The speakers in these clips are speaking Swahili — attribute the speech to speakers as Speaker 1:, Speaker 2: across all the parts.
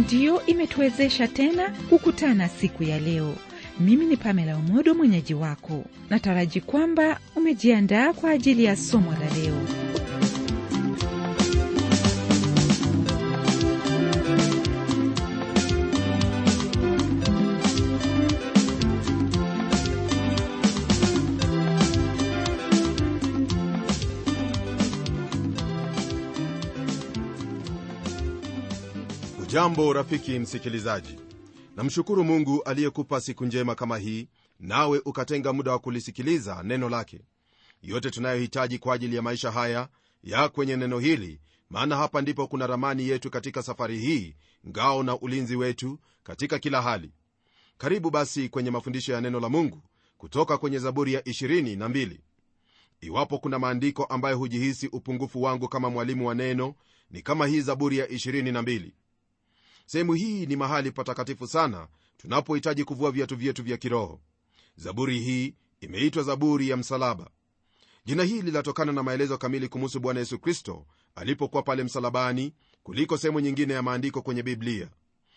Speaker 1: ndiyo imetuwezesha tena kukutana siku ya leo. Mimi ni Pamela Umodo, mwenyeji wako. Nataraji kwamba umejiandaa kwa ajili ya somo la leo.
Speaker 2: Jambo rafiki msikilizaji, namshukuru Mungu aliyekupa siku njema kama hii, nawe ukatenga muda wa kulisikiliza neno lake. Yote tunayohitaji kwa ajili ya maisha haya ya kwenye neno hili, maana hapa ndipo kuna ramani yetu katika safari hii, ngao na ulinzi wetu katika kila hali. Karibu basi kwenye mafundisho ya neno la Mungu kutoka kwenye Zaburi ya 22. Iwapo kuna maandiko ambayo hujihisi upungufu wangu kama mwalimu wa neno, ni kama hii Zaburi ya 22. Sehemu hii ni mahali patakatifu sana tunapohitaji kuvua viatu vyetu vya kiroho. Zaburi hii imeitwa Zaburi ya Msalaba. Jina hili linatokana na maelezo kamili kumuhusu Bwana Yesu Kristo alipokuwa pale msalabani kuliko sehemu nyingine ya maandiko kwenye Biblia,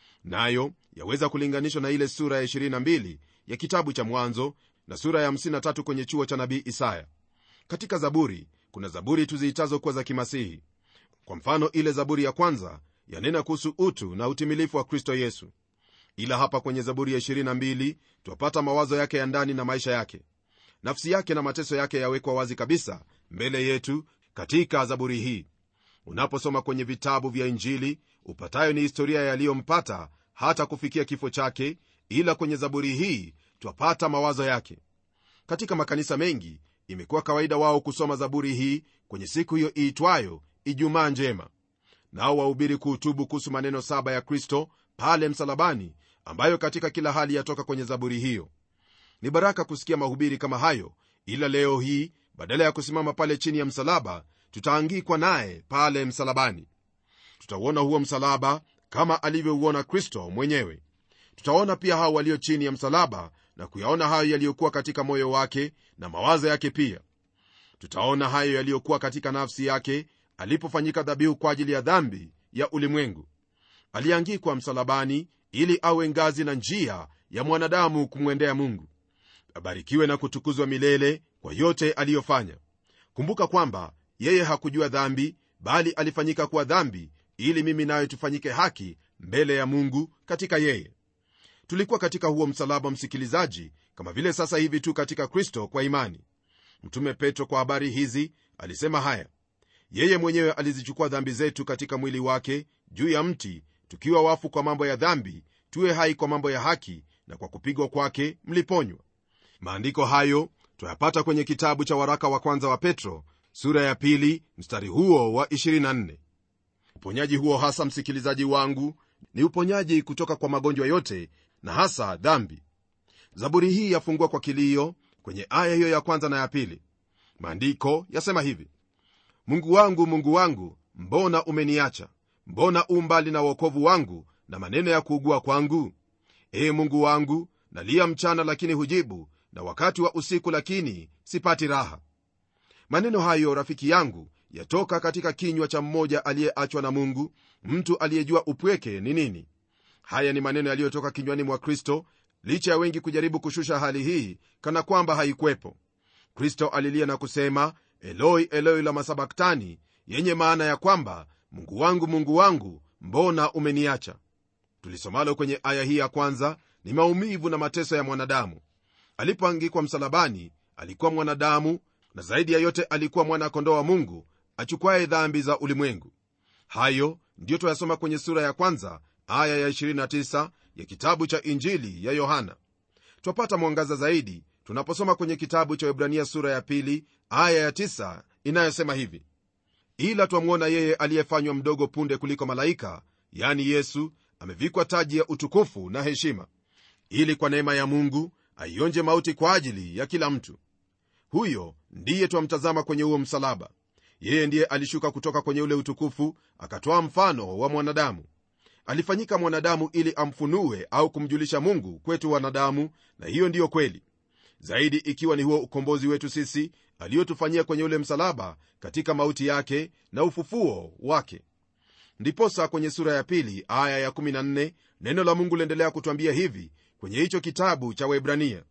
Speaker 2: nayo yaweza kulinganishwa na ile sura ya 22 ya kitabu cha Mwanzo na sura ya 53 kwenye chuo cha nabii Isaya. Katika Zaburi kuna zaburi tuziitazo kuwa za kimasihi. Kwa mfano, ile Zaburi ya kwanza yanena kuhusu utu na utimilifu wa Kristo Yesu, ila hapa kwenye Zaburi ya 22 twapata mawazo yake ya ndani na maisha yake. Nafsi yake na mateso yake yawekwa wazi kabisa mbele yetu katika Zaburi hii. Unaposoma kwenye vitabu vya Injili upatayo ni historia yaliyompata hata kufikia kifo chake, ila kwenye Zaburi hii twapata mawazo yake. Katika makanisa mengi imekuwa kawaida wao kusoma Zaburi hii kwenye siku hiyo iitwayo Ijumaa Njema nao wahubiri kuhutubu kuhusu maneno saba ya Kristo pale msalabani, ambayo katika kila hali yatoka kwenye zaburi hiyo. Ni baraka kusikia mahubiri kama hayo, ila leo hii badala ya kusimama pale chini ya msalaba, tutaangikwa naye pale msalabani. Tutauona huo msalaba kama alivyouona Kristo mwenyewe. Tutaona pia hao walio chini ya msalaba na kuyaona hayo yaliyokuwa katika moyo wake na mawazo yake. Pia tutaona hayo yaliyokuwa katika nafsi yake alipofanyika dhabihu kwa ajili ya dhambi ya ulimwengu. Aliangikwa msalabani ili awe ngazi na njia ya mwanadamu kumwendea Mungu. Abarikiwe na kutukuzwa milele kwa yote aliyofanya. Kumbuka kwamba yeye hakujua dhambi, bali alifanyika kuwa dhambi ili mimi nawe tufanyike haki mbele ya Mungu katika yeye. Tulikuwa katika huo msalaba, msikilizaji, kama vile sasa hivi tu katika Kristo kwa imani. Mtume Petro kwa habari hizi alisema haya yeye mwenyewe alizichukua dhambi zetu katika mwili wake juu ya mti, tukiwa wafu kwa mambo ya dhambi, tuwe hai kwa mambo ya haki, na kwa kupigwa kwake mliponywa. Maandiko hayo twayapata kwenye kitabu cha waraka wa kwanza wa Petro sura ya pili mstari huo wa 24. Uponyaji huo hasa, msikilizaji wangu, ni uponyaji kutoka kwa magonjwa yote na hasa dhambi. Zaburi hii yafungua kwa kilio kwenye aya hiyo ya kwanza na ya pili. Maandiko yasema hivi: Mungu wangu, Mungu wangu, mbona umeniacha? Mbona u mbali na wokovu wangu na maneno ya kuugua kwangu? Ee Mungu wangu, nalia mchana, lakini hujibu, na wakati wa usiku, lakini sipati raha. Maneno hayo, rafiki yangu, yatoka katika kinywa cha mmoja aliyeachwa na Mungu, mtu aliyejua upweke ni nini. Haya ni maneno yaliyotoka kinywani mwa Kristo, licha ya wengi kujaribu kushusha hali hii kana kwamba haikwepo. Kristo alilia na kusema Eloi, Eloi lama sabaktani, yenye maana ya kwamba Mungu wangu, Mungu wangu, mbona umeniacha? Tulisomalo kwenye aya hii ya kwanza ni maumivu na mateso ya mwanadamu. Alipoangikwa msalabani, alikuwa mwanadamu, na zaidi ya yote alikuwa mwana-kondoo wa Mungu achukwaye dhambi za ulimwengu. Hayo ndiyo twayasoma kwenye sura ya kwanza aya ya 29 ya kitabu cha Injili ya Yohana. Twapata mwangaza zaidi tunaposoma kwenye kitabu cha Waebrania sura ya pili aya ya tisa inayosema hivi: ila twamwona yeye aliyefanywa mdogo punde kuliko malaika, yani Yesu, amevikwa taji ya utukufu na heshima, ili kwa neema ya Mungu aionje mauti kwa ajili ya kila mtu. Huyo ndiye twamtazama kwenye huo msalaba. Yeye ndiye alishuka kutoka kwenye ule utukufu, akatwaa mfano wa mwanadamu. Alifanyika mwanadamu ili amfunue au kumjulisha Mungu kwetu wanadamu, na hiyo ndiyo kweli zaidi ikiwa ni huo ukombozi wetu sisi aliyotufanyia kwenye ule msalaba katika mauti yake na ufufuo wake. ndiposa kwenye sura ya pili aya ya 14 neno la mungu liendelea kutwambia hivi kwenye hicho kitabu cha waibrania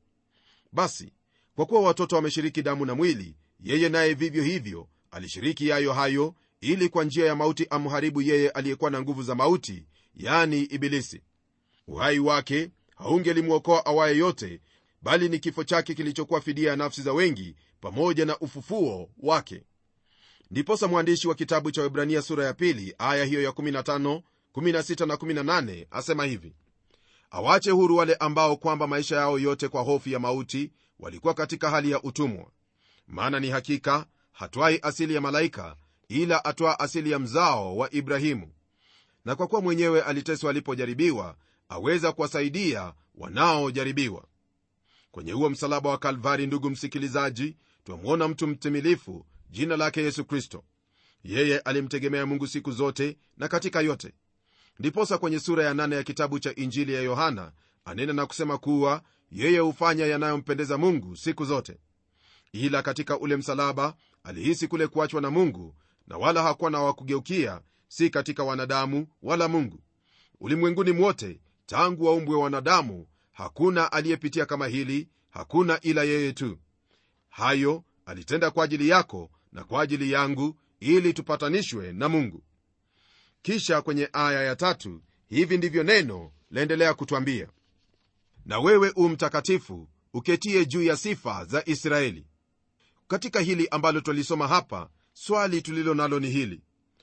Speaker 2: basi kwa kuwa watoto wameshiriki damu na mwili yeye naye vivyo hivyo alishiriki yayo hayo ili kwa njia ya mauti amharibu yeye aliyekuwa na nguvu za mauti yani ibilisi uhai wake haungelimwokoa awaye yote bali ni kifo chake kilichokuwa fidia ya nafsi za wengi pamoja na ufufuo wake ndiposa mwandishi wa kitabu cha webrania sura ya pili aya hiyo ya 15 16 na 18 asema hivi awache huru wale ambao kwamba maisha yao yote kwa hofu ya mauti walikuwa katika hali ya utumwa maana ni hakika hatwai asili ya malaika ila atwaa asili ya mzao wa ibrahimu na kwa kuwa mwenyewe aliteswa alipojaribiwa aweza kuwasaidia wanaojaribiwa kwenye huo msalaba wa kalvari ndugu msikilizaji twamwona mtu mtimilifu jina lake yesu kristo yeye alimtegemea mungu siku zote na katika yote ndiposa kwenye sura ya nane ya kitabu cha injili ya yohana anena na kusema kuwa yeye hufanya yanayompendeza mungu siku zote ila katika ule msalaba alihisi kule kuachwa na mungu na wala hakuwa na wakugeukia si katika wanadamu wala mungu ulimwenguni mwote tangu waumbwe wanadamu hakuna aliyepitia kama hili hakuna ila yeye tu hayo alitenda kwa ajili yako na kwa ajili yangu ili tupatanishwe na mungu kisha kwenye aya ya tatu hivi ndivyo neno laendelea kutwambia na wewe u mtakatifu uketie juu ya sifa za israeli katika hili ambalo twalisoma hapa swali tulilo nalo ni hili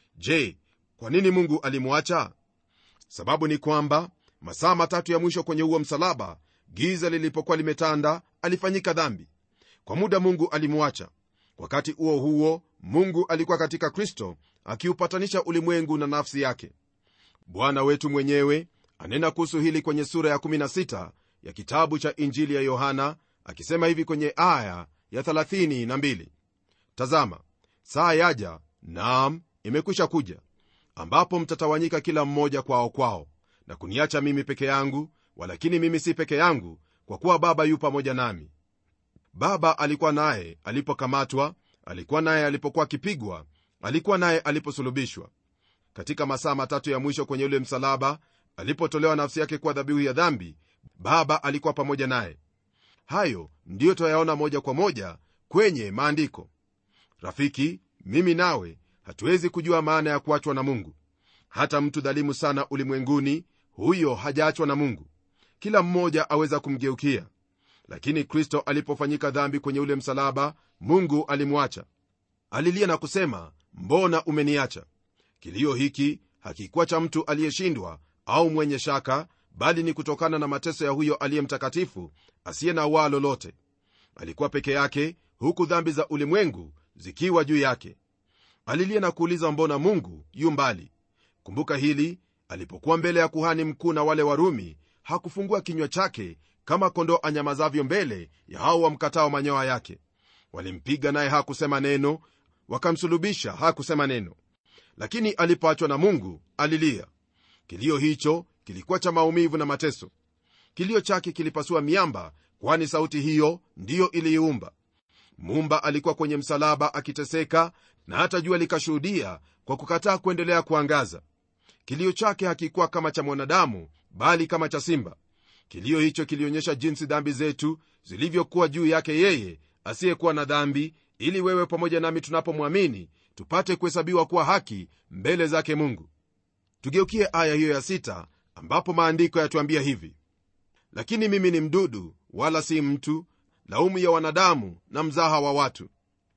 Speaker 2: je kwa nini mungu alimwacha sababu ni kwamba masaa matatu ya mwisho kwenye huo msalaba giza lilipokuwa limetanda alifanyika dhambi kwa muda mungu alimwacha wakati huo huo mungu alikuwa katika kristo akiupatanisha ulimwengu na nafsi yake bwana wetu mwenyewe anena kuhusu hili kwenye sura ya 16 ya kitabu cha injili ya yohana akisema hivi kwenye aya ya 32 tazama saa yaja naam imekwisha kuja ambapo mtatawanyika kila mmoja kwao kwao na kuniacha mimi peke yangu walakini mimi si peke yangu kwa kuwa baba yu pamoja nami baba alikuwa naye alipokamatwa alikuwa naye alipokuwa akipigwa alikuwa naye aliposulubishwa katika masaa matatu ya mwisho kwenye ule msalaba alipotolewa nafsi yake kuwa dhabihu ya dhambi baba alikuwa pamoja naye hayo ndiyo twayaona moja kwa moja kwenye maandiko rafiki mimi nawe hatuwezi kujua maana ya kuachwa na mungu hata mtu dhalimu sana ulimwenguni huyo hajaachwa na mungu kila mmoja aweza kumgeukia lakini kristo alipofanyika dhambi kwenye ule msalaba mungu alimwacha alilia na kusema mbona umeniacha kilio hiki hakikuwa cha mtu aliyeshindwa au mwenye shaka bali ni kutokana na mateso ya huyo aliye mtakatifu asiye na waa lolote alikuwa peke yake huku dhambi za ulimwengu zikiwa juu yake alilia na kuuliza mbona mungu yu mbali kumbuka hili alipokuwa mbele ya kuhani mkuu na wale warumi hakufungua kinywa chake kama kondoo anyamazavyo mbele ya hao wamkatao manyoya yake walimpiga naye hakusema neno wakamsulubisha hakusema neno lakini alipoachwa na mungu alilia kilio hicho kilikuwa cha maumivu na mateso kilio chake kilipasua miamba kwani sauti hiyo ndiyo iliiumba mumba alikuwa kwenye msalaba akiteseka na hata jua likashuhudia kwa kukataa kuendelea kuangaza kilio chake hakikuwa kama cha mwanadamu bali kama cha simba kilio hicho kilionyesha jinsi dhambi zetu zilivyokuwa juu yake yeye asiyekuwa na dhambi ili wewe pamoja nami tunapomwamini tupate kuhesabiwa kuwa haki mbele zake mungu tugeukie aya hiyo ya sita ambapo maandiko yatuambia hivi lakini mimi ni mdudu wala si mtu laumu ya wanadamu na mzaha wa watu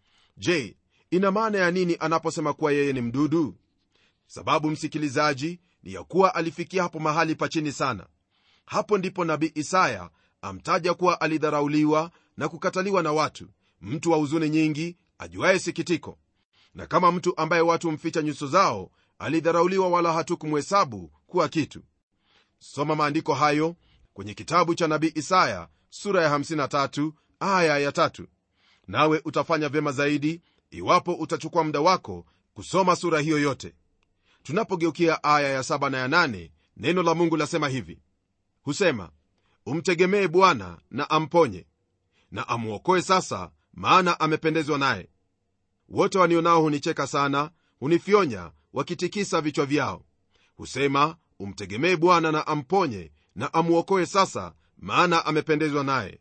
Speaker 2: je ina maana ya nini anaposema kuwa yeye ni mdudu sababu msikilizaji ni ya kuwa alifikia hapo mahali pa chini sana hapo ndipo nabii isaya amtaja kuwa alidharauliwa na kukataliwa na watu mtu wa huzuni nyingi ajuaye sikitiko na kama mtu ambaye watu mficha nyuso zao alidharauliwa wala hatukumhesabu kuwa kitu soma maandiko hayo kwenye kitabu cha nabii isaya sura ya 53 aya ya tatu nawe utafanya vyema zaidi iwapo utachukua muda wako kusoma sura hiyo yote tunapogeukia aya ya 7 na ya 8 neno la mungu lasema hivi husema umtegemee bwana na amponye na amwokoe sasa maana amependezwa naye wote wanionao hunicheka sana hunifyonya wakitikisa vichwa vyao husema umtegemee bwana na amponye na amwokoe sasa maana amependezwa naye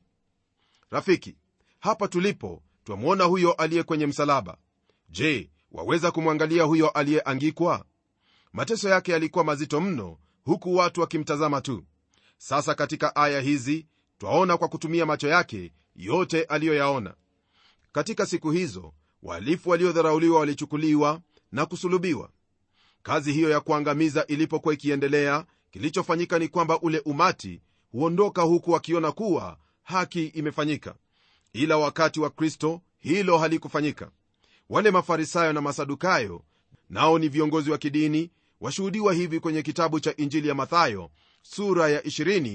Speaker 2: rafiki hapa tulipo twamwona huyo aliye kwenye msalaba je waweza kumwangalia huyo aliyeangikwa mateso yake yalikuwa mazito mno huku watu wakimtazama tu sasa katika aya hizi twaona kwa kutumia macho yake yote aliyoyaona katika siku hizo wahalifu waliodharauliwa walichukuliwa na kusulubiwa kazi hiyo ya kuangamiza ilipokuwa ikiendelea kilichofanyika ni kwamba ule umati huondoka huku wakiona kuwa haki imefanyika ila wakati wa kristo hilo halikufanyika wale mafarisayo na masadukayo nao ni viongozi wa kidini washuhudiwa hivi kwenye kitabu cha injili ya mathayo sura ya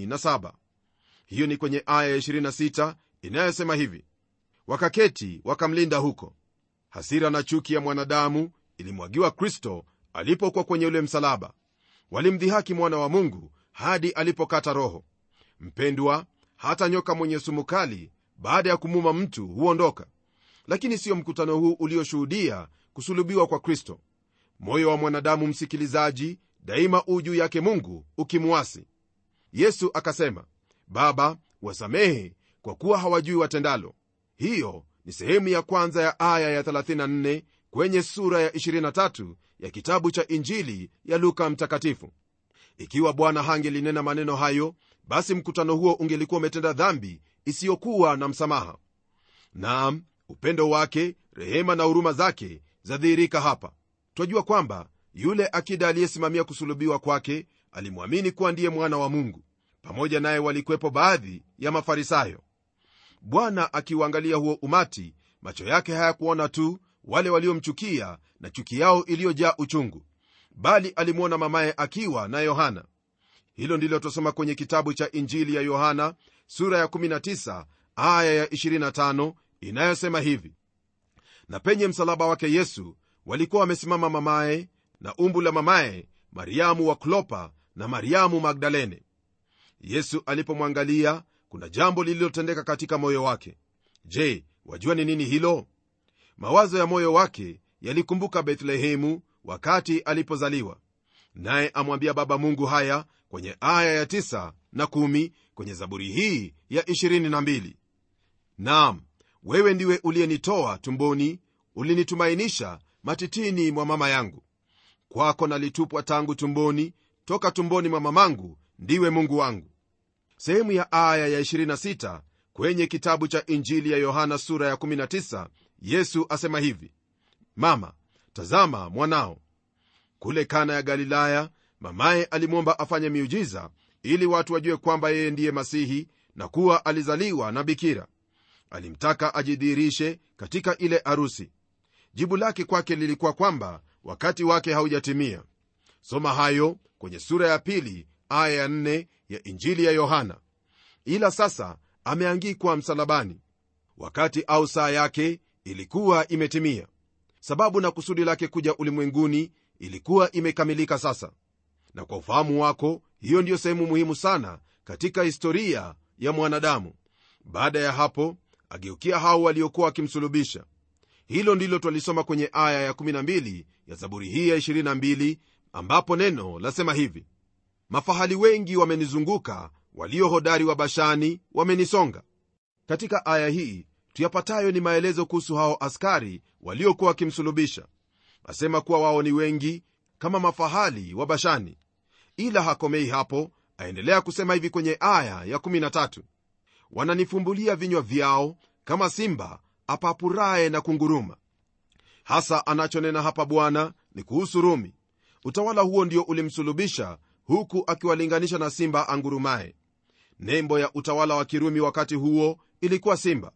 Speaker 2: 27 hiyo ni kwenye aya ya 26 inayosema hivi wakaketi wakamlinda huko hasira na chuki ya mwanadamu ilimwagiwa kristo alipokuwa kwenye ule msalaba walimdhihaki mwana wa mungu hadi alipokata roho mpendwa hata nyoka mwenye sumu kali baada ya kumuma mtu huondoka lakini siyo mkutano huu ulioshuhudia kusulubiwa kwa kristo moyo wa mwanadamu msikilizaji daima uu juu yake mungu ukimwasi yesu akasema baba wasamehe kwa kuwa hawajui watendalo hiyo ni sehemu ya kwanza ya aya ya 34 kwenye sura ya 23 ya kitabu cha injili ya luka mtakatifu ikiwa bwana hangelinena maneno hayo basi mkutano huo ungelikuwa umetenda dhambi isiyokuwa na msamaha naam upendo wake rehema na huruma zake zadhihirika hapa twajua kwamba yule akida aliyesimamia kusulubiwa kwake alimwamini kuwa ndiye mwana wa mungu pamoja naye walikwepo baadhi ya mafarisayo bwana akiuangalia huo umati macho yake hayakuona tu wale waliomchukia na chuki yao iliyojaa uchungu bali alimwona mamaye akiwa na yohana hilo ndilo twasoma kwenye kitabu cha injili ya yohana sura ya 19 aya ya 25 inayosema hivi na penye msalaba wake yesu walikuwa wamesimama mamaye na umbu la mamaye mariamu wa klopa na mariamu magdalene yesu alipomwangalia kuna jambo lililotendeka katika moyo wake je wajua ni nini hilo mawazo ya moyo wake yalikumbuka bethlehemu wakati alipozaliwa naye amwambia baba mungu haya kwenye aya ya 9 na 1 kwenye zaburi hii ya 22 naam wewe ndiwe uliyenitoa tumboni ulinitumainisha matitini mwa mama yangu kwako nalitupwa tangu tumboni toka tumboni mwa mamangu ndiwe mungu wangu sehemu ya aya ya 26 kwenye kitabu cha injili ya yohana sura ya 19 yesu asema hivi mama tazama mwanao kule kana ya galilaya mamaye alimwomba afanye miujiza ili watu wajue kwamba yeye ndiye masihi na kuwa alizaliwa na bikira alimtaka ajidhihirishe katika ile arusi jibu lake kwake lilikuwa kwamba wakati wake haujatimia soma hayo kwenye sura ya pili aya ya nne ya injili ya yohana ila sasa ameangikwa msalabani wakati au saa yake ilikuwa imetimia sababu na kusudi lake kuja ulimwenguni ilikuwa imekamilika sasa na kwa ufahamu wako hiyo ndiyo sehemu muhimu sana katika historia ya mwanadamu baada ya hapo ageukia hao waliokuwa wakimsulubisha hilo ndilo twalisoma kwenye aya ya 12 ya zaburi hii ya 22 ambapo neno lasema hivi mafahali wengi wamenizunguka walio hodari wa bashani wamenisonga katika aya hii tuyapatayo ni maelezo kuhusu hao askari waliokuwa wakimsulubisha asema kuwa wao ni wengi kama mafahali wa bashani ila hakomei hapo aendelea kusema hivi kwenye aya ya 13 wananifumbulia vinywa vyao kama simba apapuraye na kunguruma hasa anachonena hapa bwana ni kuhusu rumi utawala huo ndio ulimsulubisha huku akiwalinganisha na simba angurumaye nembo ya utawala wa kirumi wakati huo ilikuwa simba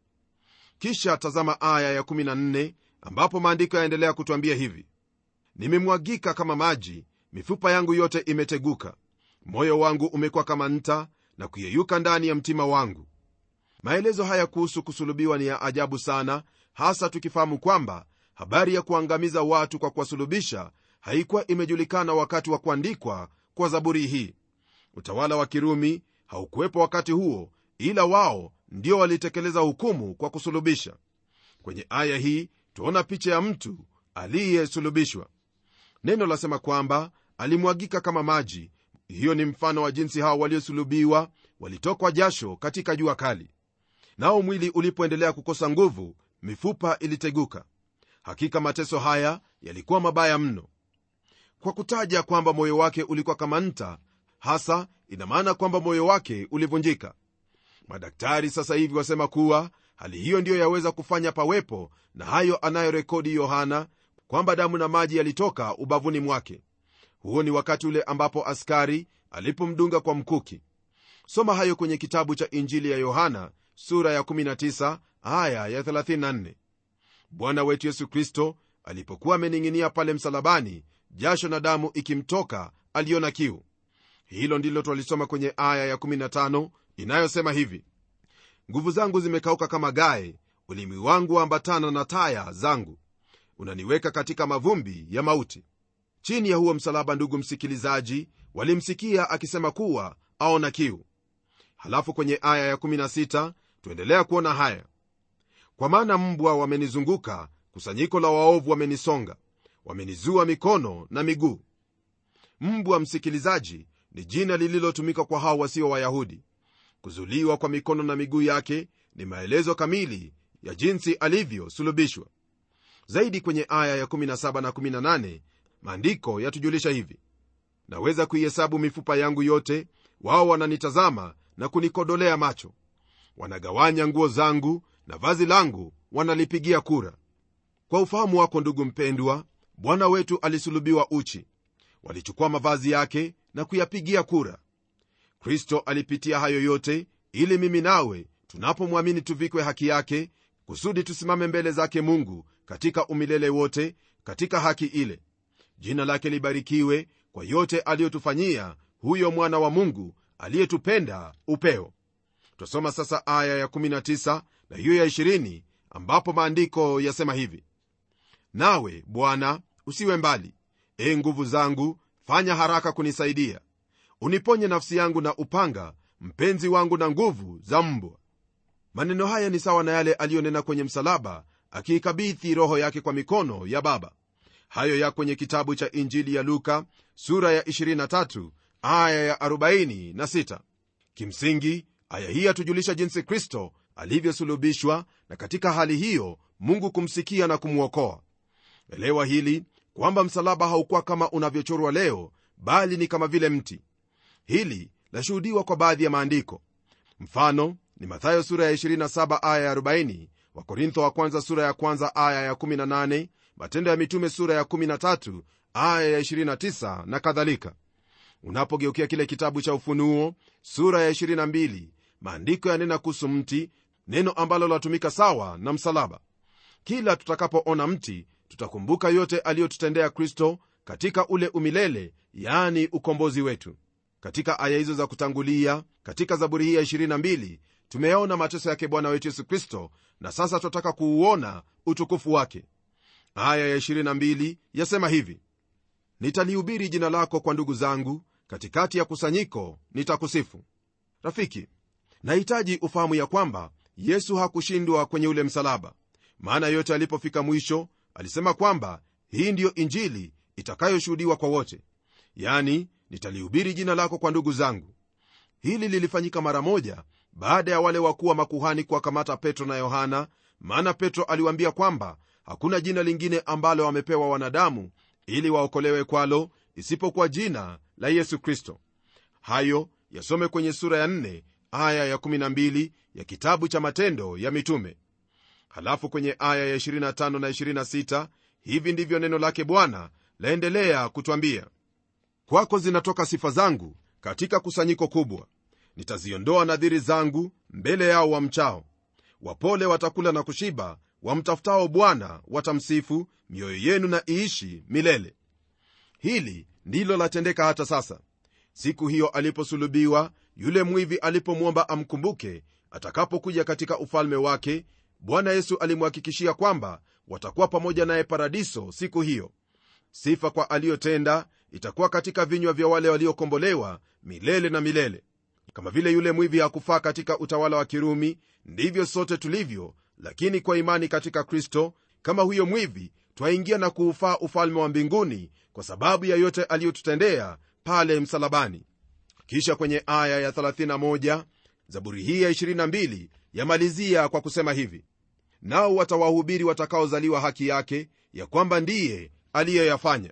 Speaker 2: kisha tazama aya ya14 ambapo maandiko yaendelea kutwambia hivi nimemwagika kama maji mifupa yangu yote imeteguka moyo wangu umekuwa kama nta na kuyeyuka ndani ya mtima wangu maelezo haya kuhusu kusulubiwa ni ya ajabu sana hasa tukifahamu kwamba habari ya kuangamiza watu kwa kuwasulubisha haikuwa imejulikana wakati wa kuandikwa kwa zaburi hii utawala wa kirumi haukuwepo wakati huo ila wao ndio walitekeleza hukumu kwa kusulubisha kwenye aya hii tuona picha ya mtu aliyesulubishwa neno lasema kwamba alimwagika kama maji hiyo ni mfano wa jinsi hao waliosulubiwa walitokwa jasho katika jua kali nao mwili ulipoendelea kukosa nguvu mifupa iliteguka hakika mateso haya yalikuwa mabaya mno kwa kutaja kwamba moyo wake ulikuwa kama nta hasa ina maana kwamba moyo wake ulivunjika madaktari sasa hivi wasema kuwa hali hiyo ndiyo yaweza kufanya pawepo na hayo anayorekodi yohana kwamba damu na maji yalitoka ubavuni mwake huo ni wakati ule ambapo askari alipomdunga kwa mkuki soma hayo kwenye kitabu cha injili ya yohana sura ya 19 aya ya 34 bwana wetu yesu kristo alipokuwa amening'inia pale msalabani jasho na damu ikimtoka aliona kiu hilo ndilo twalisoma kwenye aya ya 15 inayosema hivi nguvu zangu zimekauka kama gae ulimi wangu waambatana na taya zangu unaniweka katika mavumbi ya mauti chini ya huo msalaba ndugu msikilizaji walimsikia akisema kuwa aona kiu halafu kwenye aya ya 16 tuendelea kuona haya kwa maana mbwa wamenizunguka kusanyiko la waovu wamenisonga wamenizua mikono na miguu mbwa msikilizaji ni jina lililotumika kwa hao wasio wayahudi kuzuliwa kwa mikono na miguu yake ni maelezo kamili ya jinsi alivyosulubishwa zaidi kwenye aya ya 17 na 18 maandiko yatujulisha hivi naweza kuihesabu mifupa yangu yote wao wananitazama na kunikodolea macho wanagawanya nguo zangu na vazi langu wanalipigia kura kwa ufahamu wako ndugu mpendwa bwana wetu alisulubiwa uchi walichukua mavazi yake na kuyapigia kura kristo alipitia hayo yote ili mimi nawe tunapomwamini tuvikwe haki yake kusudi tusimame mbele zake mungu katika umilele wote katika haki ile jina lake libarikiwe kwa yote aliyotufanyia huyo mwana wa mungu aliyetupenda upeo twasoma sasa aya ya 19 na hiyo ya 20 ambapo maandiko yasema hivi nawe bwana usiwe mbali e nguvu zangu fanya haraka kunisaidia uniponye nafsi yangu na upanga mpenzi wangu na nguvu za mbwa maneno haya ni sawa na yale aliyonena kwenye msalaba akiikabithi roho yake kwa mikono ya baba hayo ya kwenye kitabu cha injili ya luka sura ya 23 aya ya 46 kimsingi aya hii yatujulisha jinsi kristo alivyosulubishwa na katika hali hiyo mungu kumsikia na kumwokoa elewa hili kwamba msalaba haukuwa kama unavyochorwa leo bali ni kama vile mti hili lashuhudiwa kwa baadhi ya maandiko mfano ni mathayo sura ya 27 aya ya 40 wakorintho wa kwanza sura ya kwanza aya ya 18 matendo ya mitume sura ya 13 aya ya 29 na kadhalika unapogeukia kile kitabu cha ufunuo sura ya 22 maandiko yanena kuhusu mti neno ambalo latumika sawa na msalaba kila tutakapoona mti tutakumbuka yote aliyotutendea kristo katika ule umilele yaani ukombozi wetu katika aya hizo za kutangulia katika zaburi hii ya 22 tumeyaona mateso yake bwana wetu yesu kristo na sasa tunataka kuuona utukufu wake aya ya 22 yasema hivi nitalihubiri jina lako kwa ndugu zangu katikati ya kusanyiko nitakusifu rafiki nahitaji ufahamu ya kwamba yesu hakushindwa kwenye ule msalaba maana yote alipofika mwisho alisema kwamba hii ndiyo injili itakayoshuhudiwa kwa wote yani nitalihubiri jina lako kwa ndugu zangu hili lilifanyika mara moja baada ya wale wakuu wa makuhani kuwakamata petro na yohana maana petro aliwaambia kwamba hakuna jina lingine ambalo wamepewa wanadamu ili waokolewe kwalo isipokuwa jina la yesu kristo hayo yasome kwenye sura ya 4 aya ya 12 ya kitabu cha matendo ya mitume halafu kwenye aya ya 25 na 26 hivi ndivyo neno lake bwana laendelea kutwambia kwako zinatoka sifa zangu katika kusanyiko kubwa nitaziondoa nadhiri zangu mbele yao wamchao wapole watakula na kushiba wamtafutao bwana watamsifu mioyo yenu na iishi milele hili ndilo latendeka hata sasa siku hiyo aliposulubiwa yule mwivi alipomwomba amkumbuke atakapokuja katika ufalme wake bwana yesu alimhakikishia kwamba watakuwa pamoja naye paradiso siku hiyo sifa kwa aliyotenda itakuwa katika vinywa vya wale waliokombolewa milele na milele kama vile yule mwivi hakufaa katika utawala wa kirumi ndivyo sote tulivyo lakini kwa imani katika kristo kama huyo mwivi twaingia na kuufaa ufalme wa mbinguni kwa sababu ya yote aliyotutendea pale msalabani kisha kwenye aya ya 31 zaburi hii ya 22 yamalizia kwa kusema hivi nao watawahubiri watakaozaliwa haki yake ya kwamba ndiye aliyoyafanya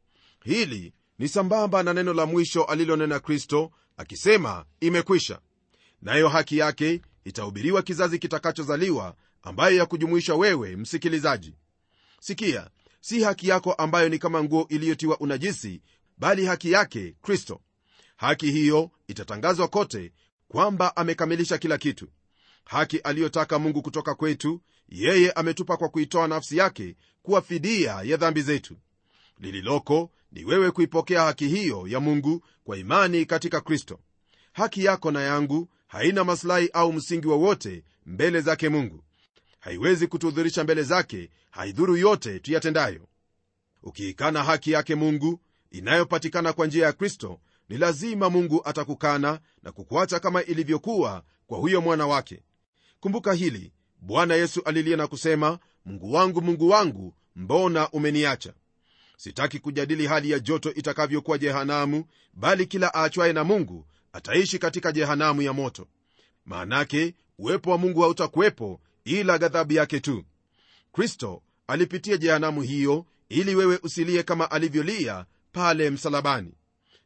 Speaker 2: hili ni sambamba na neno la mwisho alilonena kristo akisema imekwisha nayo haki yake itahubiriwa kizazi kitakachozaliwa ambayo ya kujumuisha wewe msikilizaji sikia si haki yako ambayo ni kama nguo iliyotiwa unajisi bali haki yake kristo haki hiyo itatangazwa kote kwamba amekamilisha kila kitu haki aliyotaka mungu kutoka kwetu yeye ametupa kwa kuitoa nafsi yake kuwa fidia ya dhambi zetu lililoko ni wewe kuipokea haki hiyo ya mungu kwa imani katika kristo haki yako na yangu haina maslahi au msingi wowote mbele zake mungu haiwezi kutuhudhurisha mbele zake haidhuru yote tuyatendayo ukiikana haki yake mungu inayopatikana kwa njia ya kristo ni lazima mungu atakukana na kukuacha kama ilivyokuwa kwa huyo mwana wake kumbuka hili bwana yesu alilia na kusema mungu wangu mungu wangu mbona umeniacha sitaki kujadili hali ya joto itakavyokuwa jehanamu bali kila aachwaye na mungu ataishi katika jehanamu ya moto maanake uwepo wa mungu hautakuwepo ila ghadhabu yake tu kristo alipitia jehanamu hiyo ili wewe usilie kama alivyolia pale msalabani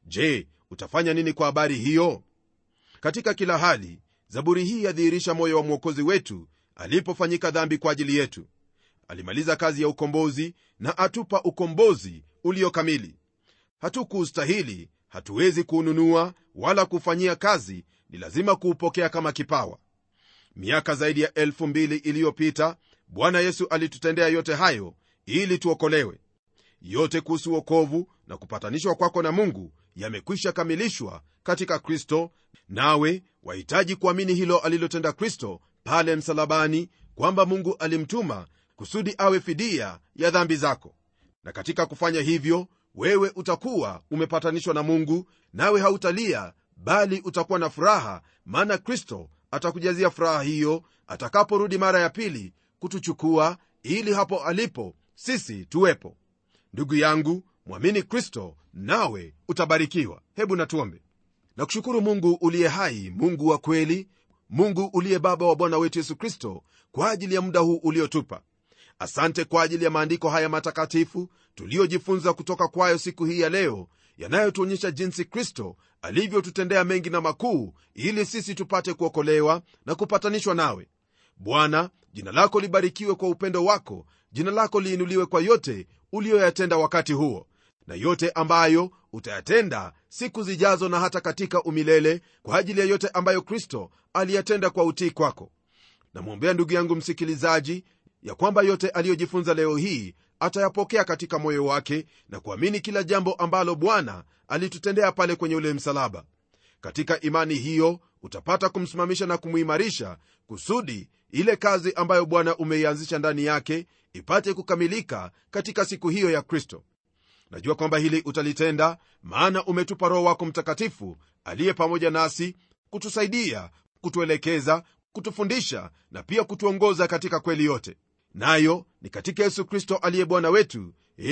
Speaker 2: je utafanya nini kwa habari hiyo katika kila hali zaburi hii yadhihirisha moyo wa mwokozi wetu alipofanyika dhambi kwa ajili yetu alimaliza kazi ya ukombozi na atupa ukombozi ulio kamili hatukuustahili hatuwezi kuununua wala kufanyia kazi ni lazima kuupokea kama kipawa miaka zaidi ya elfu mbili iliyopita bwana yesu alitutendea yote hayo ili tuokolewe yote kuhusu wokovu na kupatanishwa kwako na mungu yamekwisha kamilishwa katika kristo nawe wahitaji kuamini hilo alilotenda kristo pale msalabani kwamba mungu alimtuma kusudi awe fidia ya dhambi zako na katika kufanya hivyo wewe utakuwa umepatanishwa na mungu nawe hautalia bali utakuwa na furaha maana kristo atakujazia furaha hiyo atakaporudi mara ya pili kutuchukua ili hapo alipo sisi tuwepo ndugu yangu mwamini kristo nawe utabarikiwa hebu natuombe na kushukuru mungu uliye hai mungu wa kweli mungu uliye baba wa bwana wetu yesu kristo kwa ajili ya muda huu uliotupa asante kwa ajili ya maandiko haya matakatifu tuliyojifunza kutoka kwayo siku hii ya leo yanayotuonyesha jinsi kristo alivyotutendea mengi na makuu ili sisi tupate kuokolewa na kupatanishwa nawe bwana jina lako libarikiwe kwa upendo wako jina lako liinuliwe kwa yote uliyoyatenda wakati huo na yote ambayo utayatenda siku zijazo na hata katika umilele kwa ajili ya yote ambayo kristo aliyatenda kwa utii kwako namwombea ndugu yangu msikilizaji ya kwamba yote aliyojifunza leo hii atayapokea katika moyo wake na kuamini kila jambo ambalo bwana alitutendea pale kwenye ule msalaba katika imani hiyo utapata kumsimamisha na kumuimarisha kusudi ile kazi ambayo bwana umeianzisha ndani yake ipate kukamilika katika siku hiyo ya kristo najua kwamba hili utalitenda maana umetupa roho wako mtakatifu aliye pamoja nasi kutusaidia kutuelekeza kutufundisha na pia kutuongoza katika kweli yote nayo ni katika yesu kristo aliye bwana wetu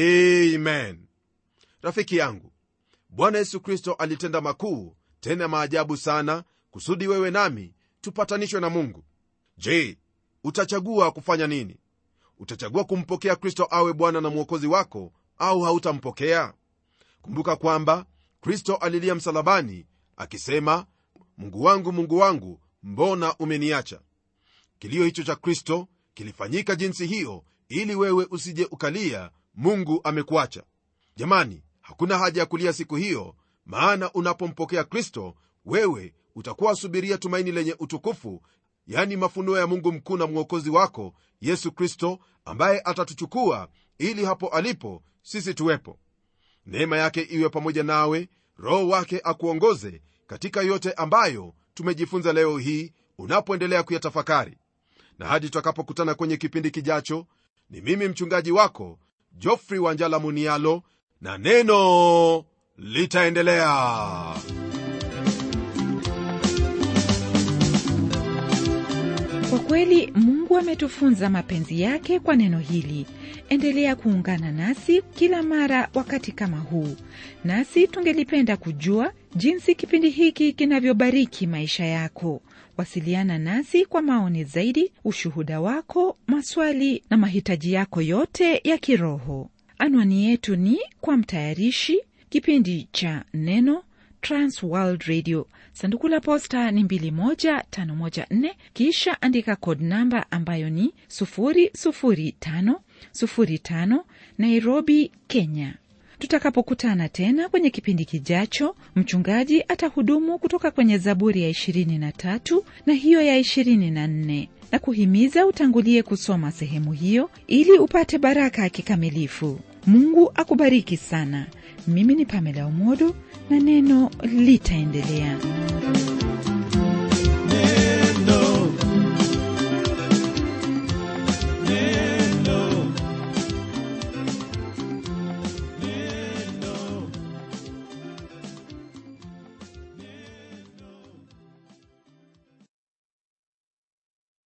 Speaker 2: amen rafiki yangu bwana yesu kristo alitenda makuu tena maajabu sana kusudi wewe nami tupatanishwe na mungu je utachagua kufanya nini utachagua kumpokea kristo awe bwana na mwokozi wako au hautampokea kumbuka kwamba kristo alilia msalabani akisema mungu wangu mungu wangu mbona umeniacha kilio hicho cha kristo kilifanyika jinsi hiyo ili wewe usije ukalia mungu amekuacha jamani hakuna haja ya kulia siku hiyo maana unapompokea kristo wewe utakuwa subiria tumaini lenye utukufu yani mafunuo ya mungu mkuu na mwokozi wako yesu kristo ambaye atatuchukua ili hapo alipo sisi tuwepo neema yake iwe pamoja nawe roho wake akuongoze katika yote ambayo tumejifunza leo hii unapoendelea kuyatafakari na hadi tutakapokutana kwenye kipindi kijacho ni mimi mchungaji wako jofri wanjala munialo na neno litaendelea
Speaker 1: kwa kweli mungu ametufunza mapenzi yake kwa neno hili endelea kuungana nasi kila mara wakati kama huu, nasi tungelipenda kujua jinsi kipindi hiki kinavyobariki maisha yako. Wasiliana nasi kwa maoni zaidi, ushuhuda wako, maswali na mahitaji yako yote ya kiroho. Anwani yetu ni kwa mtayarishi kipindi cha Neno, Trans World Radio, sanduku la posta ni 21514, kisha andika code namba ambayo ni 00505 Nairobi, Kenya. Tutakapokutana tena kwenye kipindi kijacho, mchungaji atahudumu kutoka kwenye Zaburi ya 23 na hiyo ya 24 na kuhimiza utangulie kusoma sehemu hiyo ili upate baraka ya kikamilifu. Mungu akubariki sana. Mimi ni Pamela Umodo na neno litaendelea.